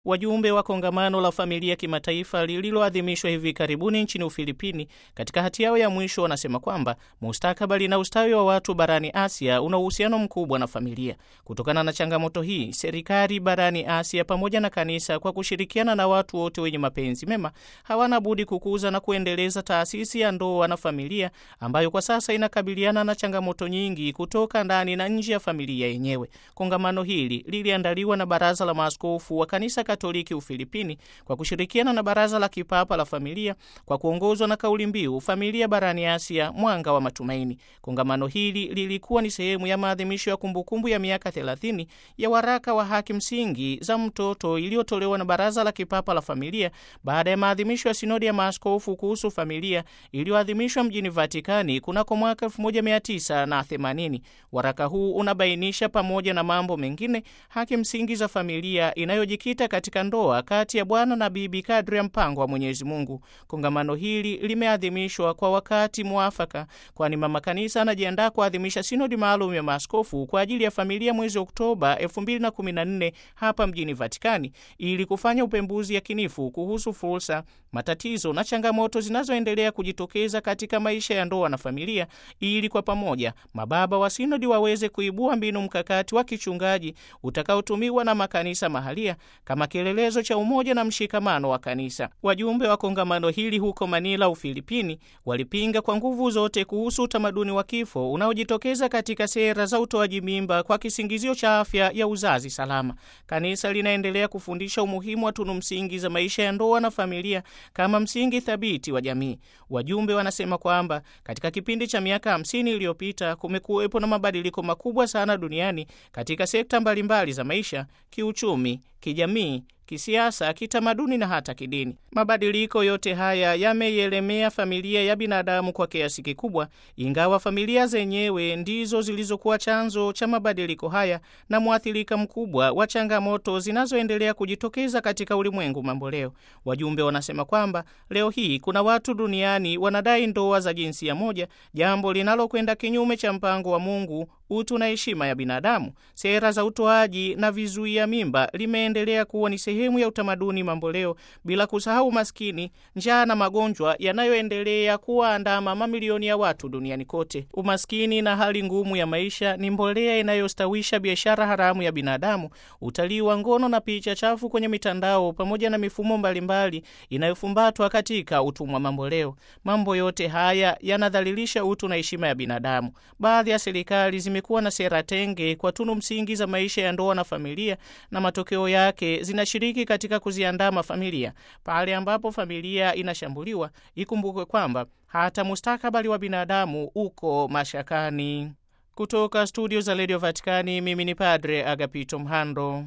Wajumbe wa kongamano la familia kimataifa lililoadhimishwa hivi karibuni nchini Ufilipini, katika hati yao ya mwisho wanasema kwamba mustakabali na ustawi wa watu barani Asia una uhusiano mkubwa na familia. Kutokana na changamoto hii, serikali barani Asia pamoja na kanisa kwa kushirikiana na watu wote wenye mapenzi mema hawana budi kukuza na kuendeleza taasisi ya ndoa na familia ambayo kwa sasa inakabiliana na changamoto nyingi kutoka ndani na nje ya familia yenyewe. Kongamano hili liliandaliwa na Baraza la Maaskofu wa Kanisa Katoliki Ufilipini kwa kushirikiana na Baraza la Kipapa la Familia kwa kuongozwa na kauli mbiu familia barani Asia, mwanga wa matumaini. Kongamano hili lilikuwa ni sehemu ya maadhimisho ya kumbukumbu ya miaka 30 ya waraka wa haki msingi za mtoto iliyotolewa na Baraza la Kipapa la Familia baada ya maadhimisho ya sinodi ya maaskofu kuhusu familia iliyoadhimishwa mjini Vatikani kunako mwaka 1980. Waraka huu unabainisha pamoja na mambo mengine haki msingi za familia inayojikita katika ndoa kati ya bwana na bibi kadri ya mpango wa Mwenyezi Mungu. Kongamano hili limeadhimishwa kwa wakati mwafaka, kwani mama kanisa anajiandaa kuadhimisha sinodi maalum ya maaskofu kwa ajili ya familia mwezi Oktoba 2014 hapa mjini Vatikani ili kufanya upembuzi yakinifu kuhusu fursa, matatizo na changamoto zinazoendelea kujitokeza katika maisha ya ndoa na familia, ili kwa pamoja mababa wa sinodi waweze kuibua mbinu mkakati wa kichungaji utakaotumiwa na makanisa mahalia kama kielelezo cha umoja na mshikamano wa kanisa. Wajumbe wa kongamano hili huko Manila, Ufilipini, walipinga kwa nguvu zote kuhusu utamaduni wa kifo unaojitokeza katika sera za utoaji mimba kwa kisingizio cha afya ya uzazi salama. Kanisa linaendelea kufundisha umuhimu wa tunu msingi za maisha ya ndoa na familia kama msingi thabiti wa jamii. Wajumbe wanasema kwamba katika kipindi cha miaka hamsini iliyopita kumekuwepo na mabadiliko makubwa sana duniani katika sekta mbalimbali za maisha, kiuchumi, kijamii kisiasa, kitamaduni na hata kidini. Mabadiliko yote haya yameielemea familia ya binadamu kwa kiasi kikubwa, ingawa familia zenyewe ndizo zilizokuwa chanzo cha mabadiliko haya na mwathirika mkubwa wa changamoto zinazoendelea kujitokeza katika ulimwengu mambo leo. Wajumbe wanasema kwamba leo hii kuna watu duniani wanadai ndoa za jinsia moja, jambo linalokwenda kinyume cha mpango wa Mungu, utu na heshima ya binadamu. Sera za utoaji na vizuia mimba limeendelea kuwa ni sehemu ya utamaduni mamboleo, bila kusahau maskini, njaa na magonjwa yanayoendelea kuwaandama mamilioni ya watu duniani kote. Umaskini na hali ngumu ya maisha ni mbolea inayostawisha biashara haramu ya binadamu, utalii wa ngono na picha chafu kwenye mitandao, pamoja na mifumo mbalimbali inayofumbatwa katika utumwa mamboleo. Mambo yote haya yanadhalilisha utu na heshima ya binadamu. Baadhi ya serikali zimekuwa na sera tenge kwa tunu msingi za maisha ya ndoa na familia, na matokeo yake zinashiriki katika kuziandaa familia. Pale ambapo familia inashambuliwa, ikumbukwe kwamba hata mustakabali wa binadamu uko mashakani. Kutoka studio za redio Vatikani, mimi ni Padre Agapito Mhando.